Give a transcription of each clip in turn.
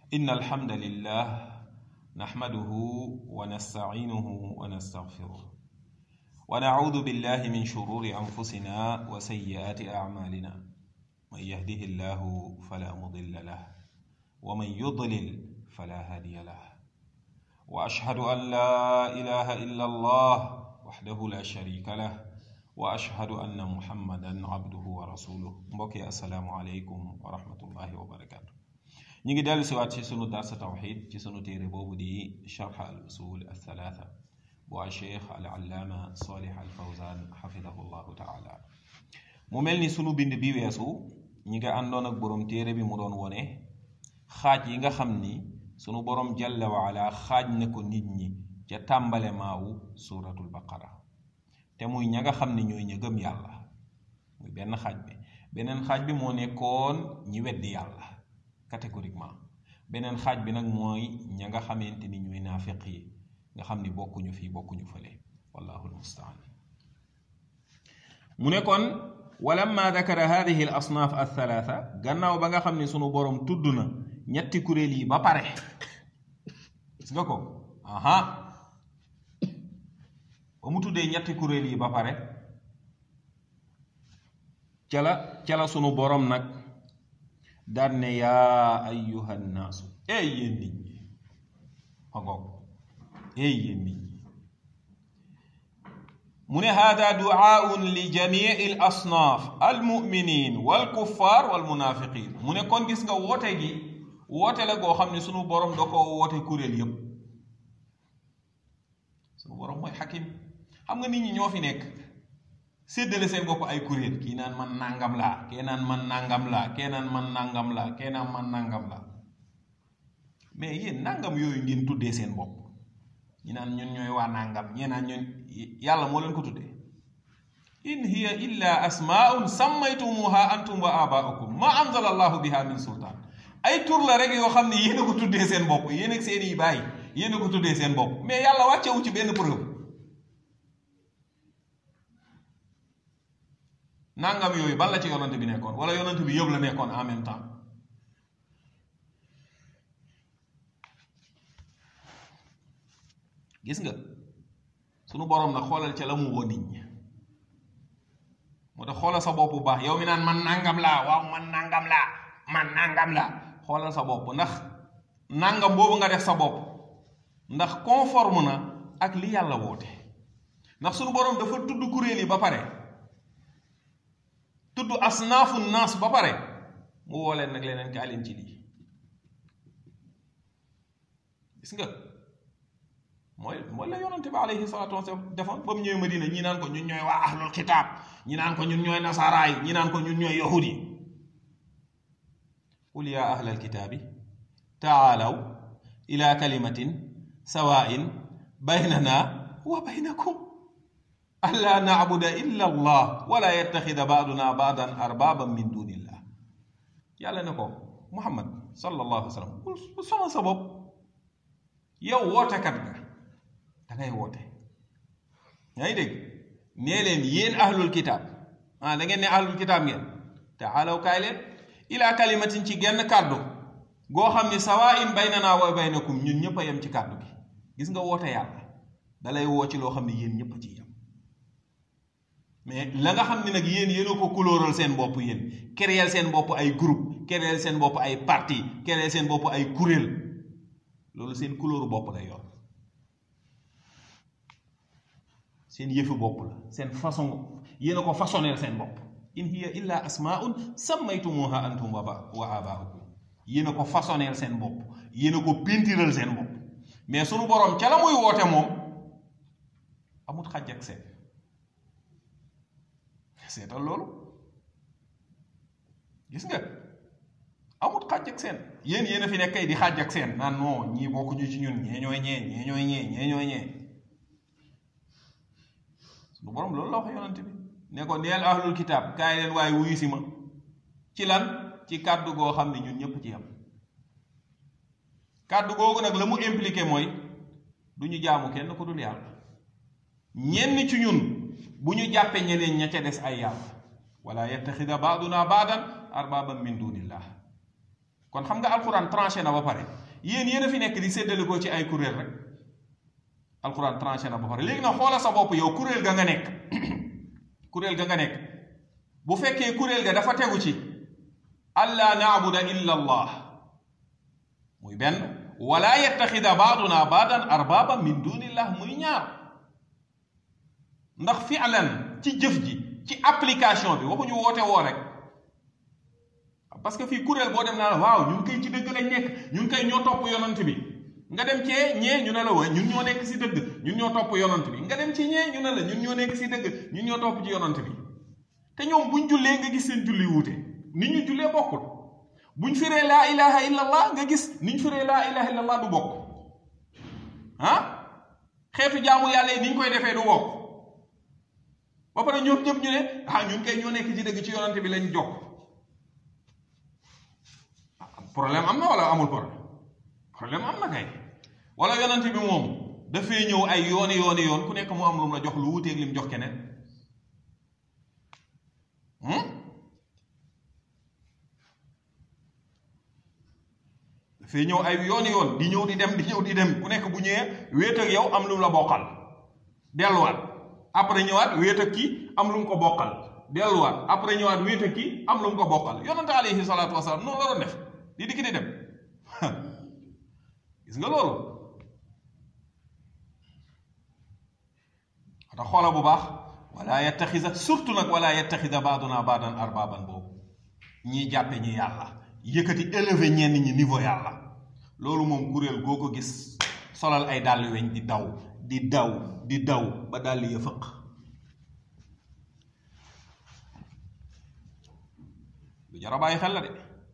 إن الحمد لله نحمده ونستعينه ونستغفره ونعوذ بالله من شرور أنفسنا وسيئات أعمالنا من يهده الله فلا مضل له ومن يضلل فلا هادي له وأشهد أن لا إله إلا الله وحده لا شريك له وأشهد أن محمدا عبده ورسوله mbokki assalaamu aleykum wa rahmatullahi wa barakaatu ñu ngi dellu siwaat ci sunu darsa tawxid ci sunu téere boobu di charx al usul althalatha bu a cheikh al allaama salih al fawzan xafidahu llahu taala mu mel ni sunu bind bi weesu ñi nga àndoon ak boroom téere bi mu doon wone xaaj yi nga xam ni sunu boroom jalla waala xaaj na ko nit ñi ca tàmbale maawu suratul baqara te muy ña nga xam ni ñooy ña gëm yàlla muy benn xaaj bi beneen xaaj bi moo nekkoon ñi weddi yàlla catégoriquement beneen xaaj bi nag mooy ña nga xamante ni ñooy naafiq yi nga xam ni bokkuñu fii bokkuñu fële wallahu almustaan mu ne kon walamma dakara hadihi al asnaaf althalatha gannaaw ba nga xam ne sunu boroom tudd na ñetti kuréel yi ba pare gis nga ko aha ba mu tuddee ñetti kuréel yi ba pare ca la ca la sunu boroom nag daan ne yaa ayyuha nnaasu ey yéen nit ñi xogoog ey yéen nit ñi mu ne hada duaaun li jamii al asnaaf al muminin wal kuffar wal munafiqin mu ne kon gis nga woote gi woote la goo xam ne sunu boroom da ko woote kuréel yépp sunu boroom mooy xakim xam nga nit ñi ñoo fi nekk séddale seen bopp ay kuréel kii naan man nangam laa kee naan man nangam laa kee naan man nangam laa kee naan man nangam laa mais yéen nangam yooyu ngeen tuddee seen bopp ñi naan ñun ñooy waa nangam ñee naan ñun yàlla moo leen ko tuddee in hiya illa asmaun sammaytumuha antum wa abaukum ma anzala allahu biha min sultaan ay tur la rek yoo xam ne yéen a ko tuddee seen bopp yéen ak seen i bàyyi yéen a ko tuddee seen bopp mais yàlla wàccewu ci benn preuve nangam yooyu ban la ci yonante bi nekkoon wala yonante bi yëpp la nekkoon en même temps gis nga sunu boroom nag xoolal ca la mu woo nit ñi moo tax xoolal sa bopp bu baax yow mi naan man nangam laa waaw man nangam laa man nangam laa xoolal sa bopp ndax nangam boobu nga def sa bopp ndax conforme na ak li yàlla woote ndax sunu boroom dafa tudd kuréel yi ba pare tudd asnaafu naas ba pare mu woo leen nag leneen kaa leen ci lii gis nga mooy mooy la yonante bi alayhi salaatu wasalaam defoon ba mu ñëwee Madina ñi naan ko ñun ñooy waa ahlul kitaab ñi naan ko ñun ñooy nasaraa yi ñi naan ko ñun ñooy yahud yi qul yaa ahlal kitaabi taalaw ila kalimatin sawaa'in baynana wa baynakum alla naabuda illa allah wala yattaxida baaduna baadan arbaaban min dunillah yàlla ne ko muhammad sallallahu alayhi wa sallam bu sonal sa bopp yow wootekat nga da ngay woote yaa ngi dégg nee leen yéen ahlul kitaab ah da ngeen ne ahlul kitaab ngeen taalaw kaay leen ila kalimatin ci genn kàddu goo xam ni sawaa'in baynana wa baynakum ñun ñëpp a yem ci kàddu gi gis nga woote yàlla dalay woo ci loo xam ne yéen ñëpp a ci yem mais la nga xam ne nag yéen yéen a ko kulóoral seen bopp yéen créer seen bopp ay groupe créer seen bopp ay parti créer seen bopp ay kuréel loolu seen couleur bopp lay yor seen yëfu bopp la seen façon yéen a ko façonneel seen bopp in hiya illa asmaun sammaytumuha antum wa abaukum yéen a ko façonneel seen bopp yéen a ko pintiral seen bopp mais sunu boroom ca la muy woote moom amut xaj ak seen seetal loolu gis nga amut xàjj ak seen yéen yéen a fi nekk kay di xàjj ak seen naan non ñii bokkuñu ci ñun ñee ñooy ñee ñee ñooy ñee ñee ñooy ñee suñu borom loolu la wax yonante bi ne ko neel ahlul kitaab kaay leen waaye wuyu si ma ci lan ci kàddu goo xam ne ñun ñëpp ci am kàddu googu nag la mu impliqué mooy du ñu jaamu kenn ku dul yàlla ñenn ci ñun bu ñu jàppee ñeneen ña ca des ay yàlla wala yattaxida baaduna baadan arbaaban min dunillah kon xam nga alquran tranché na ba pare yéen yéen a fi nekk di séddale ko ci ay kuréel rek alquran tranché na ba pare léegi nag xoola sa bopp yow kuréel ga nga nekk kuréel ga nga nekk bu fekkee kuréel ga dafa tegu ci alla naabuda illa allah muy benn wala yettaxida baaduna baadan arbaba min dunillah muy ñaar ndax fi'lan ci jëf ji ci application bi waxuñu woote woo rek parce que fii kuréel boo dem naa la waaw ñun koy ci dëgg lañ nekk ñun koy ñoo topp yonant bi nga dem cee ñee ñu ne la waaye ñun ñoo nekk si dëgg ñun ñoo topp yonant bi nga dem ci ñee ñu ne la ñun ñoo nekk si dëgg ñun ñoo topp ci yonant bi te ñoom buñ jullee nga gis seen julli wuute ni ñu jullee bokkul buñ firee laa ilaha illallah nga gis niñ firee laa ilaha illallah du bokk ah xeetu jaamu yàlla yi niñ koy defee du bokk ba pare ñoom ñëpp ñu ne ah ñun kay ñoo nekk ci dëgg ci yonante bi lañ jokk problème am na wala amul problème problème am na kay wala yonante bi moom dafay ñëw ay yooni yooni yoon ku nekk mu am lu mu la jox lu wuteeg lim jox keneen dafay ñëw ay yooni yoon di ñëw di dem di ñëw di dem ku nekk bu ñëwee wéet ak yow am lu mu la bokkal delluwaat après ñëwaat wéet ak kii am lu mu ko bokkal delluwaat après ñëwaat wéet ak kii am lu mu ko bokkal yonante alayhi salaatu wasalaam noonu la doon def di dikki di dem gis nga loolu wata xoola bu baax wala yettaxisa surtout nag wala yettaxisa baaduna baadan arbaaban boobu ñiy jàppe ñi yàlla yëkkati élevé ñenn ñi niveau yàlla loolu moom kuréel goo ko gis solal ay dàll weñ di daw di daw di daw ba dàll ya fëq lu jar a bàyyi xel la de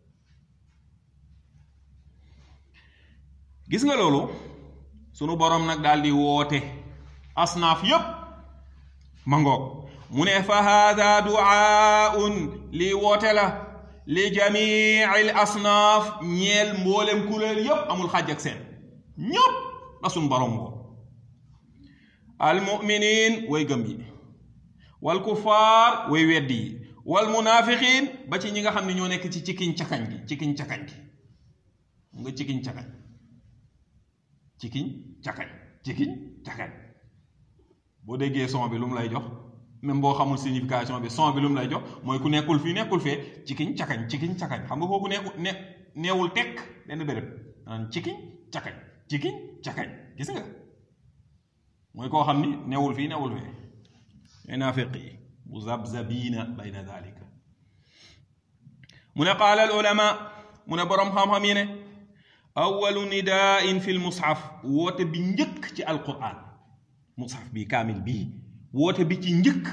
gis nga loolu sunu boroom nag daal di woote asnaaf yépp ma ngoog mu ne fa haada duaaun lii woote la li jamii al asnaaf ñeel mboolem kuréel yépp amul xàjj ak seen ñépp la sunu boroom woo al muminin way gëm yi wal kufaar way weddi yi wal munaafiqiin ba ci ñi nga xam ne ñoo nekk ci cikiñ cakañ gi cikiñ cakañ gi nga cikiñ cakañ cikiñ cakañ cikiñ cakañ boo déggee son bi lu mu lay jox même boo xamul signification bi son bi lu mu lay jox mooy ku nekkul fii nekkul fee cikiñ cakañ cikiñ cakañ xam nga kooku nekkul ne neewul tekk benn béréb naan cikiñ cakañ cikiñ cakañ gis nga mooy koo xam ni newul fii newul fee ñooy naafiq yi muzabzabiina bayna dalika mu ne qaala al ulama mu ne boroom xam-xam yi ne awalu nidaain fi l mushaf woote bi njëkk ci alquran mushaf bi kaamil bii woote bi ci njëkk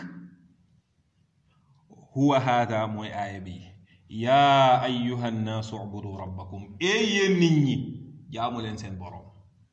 huwa haada mooy aaya bi yaa ayuha nnaasu ubudu rabbakum ee yéen nit ñi jaamu leen seen boroom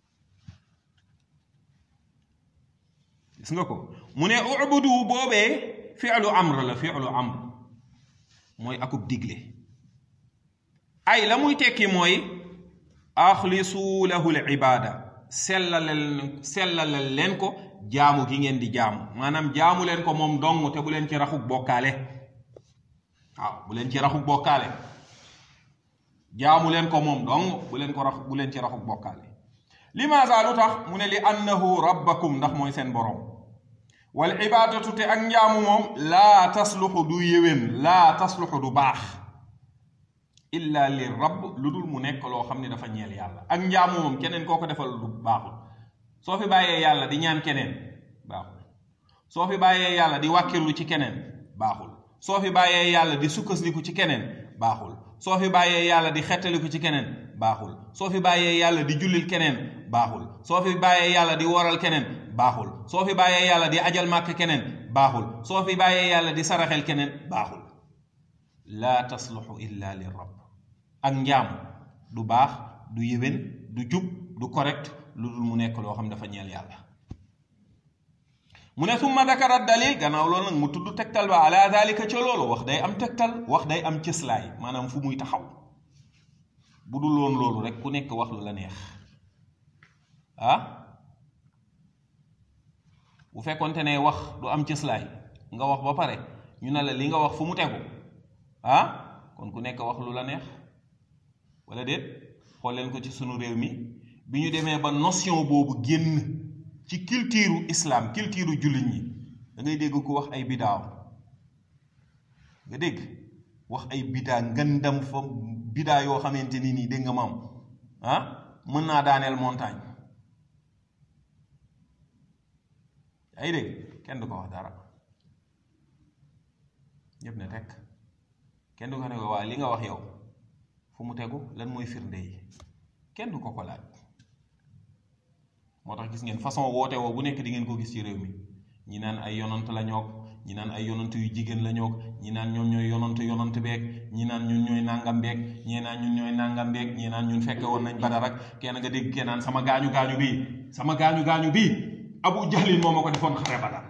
gis nga ko mu ne ubudu boobee fi'lu amr la fi'lu amr mooy akub digle ay la muy tekki mooy axlisu lahu l ibaada sellalel sellalel leen ko jaamu gi ngeen di jaamu maanaam jaamu leen ko moom dong te bu leen ci raxuk bokkaale waaw bu leen ci raxuk bokkaale jaamu leen ko moom dong bu leen ko rax bu leen ci raxuk bokkaale limaasa lu tax mu ne li annahu rabbakum ndax mooy seen borom wal ibaadatu te ak njaamu moom laa tasluxu du yéwén laa tasluxu du baax illa li rabb lu dul mu nekk loo xam ne dafa ñeel yàlla ak njaamu moom keneen koo ko defal du baaxul soo fi bàyyee yàlla di ñaan keneen baaxul soo fi bàyyee yàlla di wàkkirlu ci keneen baaxul soo fi bàyyee yàlla di sukkandiku ci keneen baaxul soo fi bàyyee yàlla di xettaliku ci keneen baaxul soo fi bàyyee yàlla di jullil keneen baaxul soo fi bàyyee yàlla di woral keneen baaxul soo fi bàyyee yàlla di ajal màkk keneen baaxul soo fi bàyyee yàlla di saraxel keneen baaxul laa tasluxu illa li rabb ak njaam du baax du yéwén du jub du correct lu dul mu nekk loo xam dafa ñeel yàlla mu ne summa dakara dalil gannaaw loolu nag mu tudd tegtal ba ala dalika ca loolu wax day am tegtal wax day am cëslaay maanaam fu muy taxaw bu dul woon loolu rek ku nekk wax lu la neex ah bu fekkonte ne wax du am cëslaay nga wax ba pare ñu ne la li nga wax fu mu tegu ah kon ku nekk wax lu la neex wala déet xool leen ko ci sunu réew mi bi ñu demee ba notion boobu génn ci culture islam culture jullit ñi da ngay dégg ko wax ay bidaaw nga dégg wax ay bidaa ngandam fa bidaa yoo xamante ni nii dégg nga maam ah mën naa daaneel montagne ay dégg kenn du ko wax dara ñëpp ne tekk kenn du ko ne ko waa li nga wax yow fu mu tegu lan mooy firnde yi kenn du ko ko laaj moo tax gis ngeen façon woote woo bu nekk di ngeen ko gis ci réew mi ñi naan ay yonant la ñoog ñi naan ay yonant yu jigéen la ñoog ñi naan ñoom ñooy yonant yonant beeg ñi naan ñun ñooy nàngam beeg ñii naan ñun ñooy nàngam beeg ñii naan ñun fekke woon nañ badar ak kenn nga dégg kenn naan sama gaañu gaañu bii sama gaañu gaañu bii abu jahlin moo ma ko defoon xare badar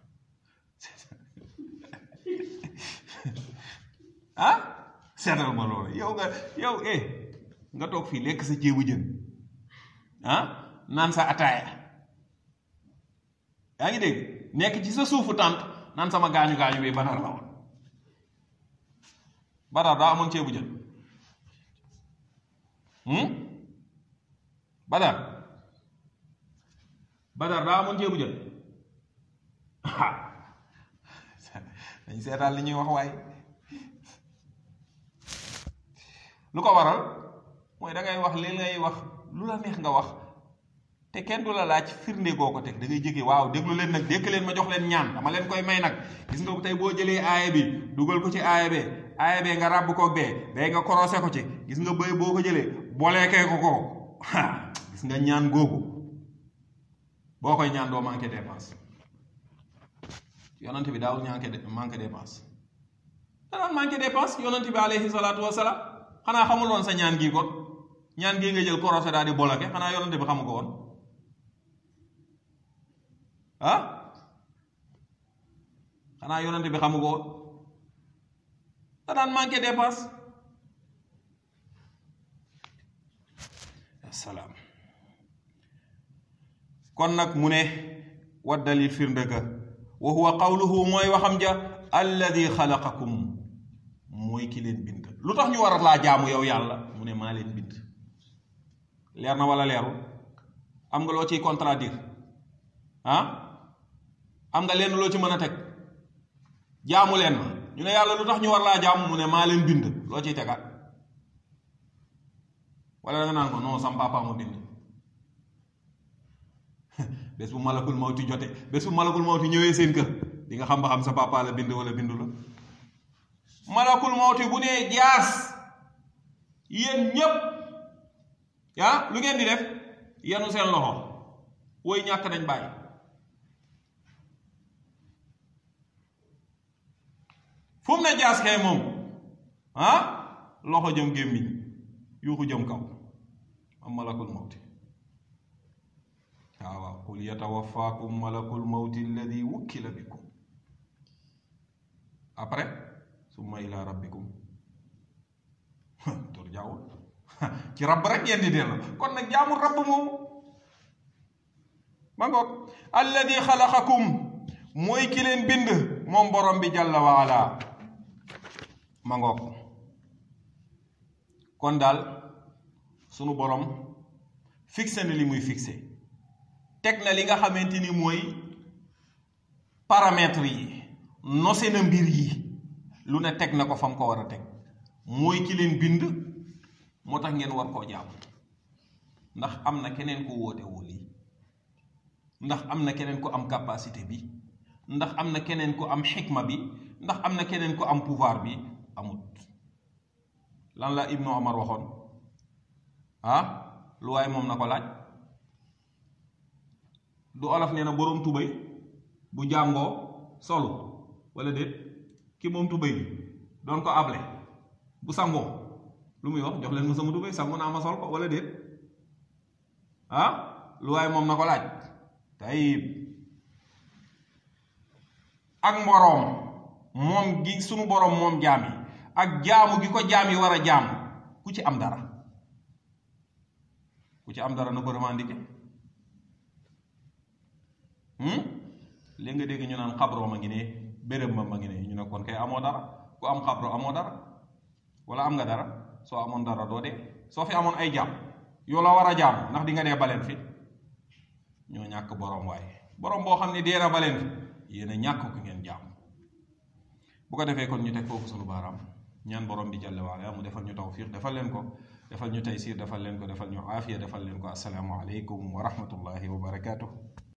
ah seetal ma loolu yow nga yow eh nga toog fii lekk sa ceebu jën ah naan sa ataaya yaa ngi dégg nekk ci sa suufu tànt naan sama gaañu gaañu bi badar la woon badar daa amoon ceebu jën badar badar daa amoon ceebu jën dañ seetaan li ñuy wax waaye lu ko waral mooy da ngay wax li ngay wax lu la neex nga wax te kenn du la laaj firnde goo ko teg da ngay jékki waaw déglu leen nag dékk leen ma jox leen ñaan dama leen koy may nag gis nga tey boo jëlee aaya bi dugal ko ci aaya bee aaya bee nga ràbb ko bee bee nga korosé ko ci gis nga bëy boo ko jëlee booleekee ko ko gis nga ñaan googu boo koy ñaan doo manqué dépense yonent bi daawul ñaanke manqué dépense danaan manqué dépense yonent bi alayhi salaatu wasalaam xanaa xamul woon sa ñaan gii kon ñaan gii nga jël korosé daal di boloke xanaa yonent bi xamu ko woon ah xanaa yonent bi xamu ko woon danaan manqué dépense asalaam kon nag mu ne wa dalil firnde ga wa huwa qawluhu mooy waxam ja alladi xalaqakum mooy ki leen bind lu tax ñu war laa jaamu yow yàlla mu ne maa leen bind leer na wala leerul am nga loo ciy contradire ah am nga lenn loo ci mën a teg jaamu leen ma ñu ne yàlla lu tax ñu war laa jaamu mu ne maa leen bind loo ciy tegaat wala da nga naan ko non sam papa ma bind bés bu malakul mawti jote bés bu malakul mawti ñëwee seen kër di nga xam ba xam sa papa la bind wala bindu la malakul mawti bu nee jaas yéen ñépp yaa lu ngeen di def yenu seen loxo woy ñàkk nañ bàyyi fu mu ne jaas kay moom ah loxo jëm gémmiñ yuuxu jëm kaw am malakul mawti waaw waaw qul yatawafaakum malakul mawti alladi wukkila bikum après summa ila rabbikum turjaawul ci rabb rek ngeen di dellu kon nag jaamul rabb moomu ma ngoog alladi xalaqakum mooy ki leen bind moom borom bi jàlla wa ala ma ngoog kon daal sunu borom fixé na li muy fixé teg na li nga xamante ni mooy paramètres yi nosé na mbir yi lu ne teg na ko fam ko war a teg mooy ki leen bind moo tax ngeen war koo jàmm ndax am na keneen ku woote woo lii ndax am na keneen ku am capacité bi ndax am na keneen ku am xikma bi ndax am na keneen ku am pouvoir bi amut lan la Ibnu Omar waxoon ah lu waaye moom na ko laaj du olof nee na boroom tubay bu jàngoo solu wala déet ki moom tubay bi doon ko able bu sangoo lu muy wax jox leen ma sama tubay sangu naa ma sol ko wala déet ah lu waaye moom na ko laaj tayib ak mboroom moom gi sunu boroom moom jaam yi ak jaamu gi ko jaam yi war a jaam ku ci am dara ku ci am dara na ko revendiquer léegi nga dégg ñu naan xabro ma ngi ne béréb ma ma ngi ne ñu ne kon kay amoo dara ku am xabro amoo dara wala am nga dara soo amoon dara doo dee soo fi amoon ay jaam yoo la war a jaam ndax di nga dee baleen fi ñoo ñàkk borom waaye borom boo xam ne dee na baleen fi yéen a ñàkk ko ngeen jaam bu ko defee kon ñu teg foofu sunu baaraam ñaan borom bi jàlle waala mu defal ñu tawfiq defal leen ko defal ñu taysir defal leen ko defal ñu aafiya defal leen ko asalaamu aleykum wa rahmatullahi wa barakaatuh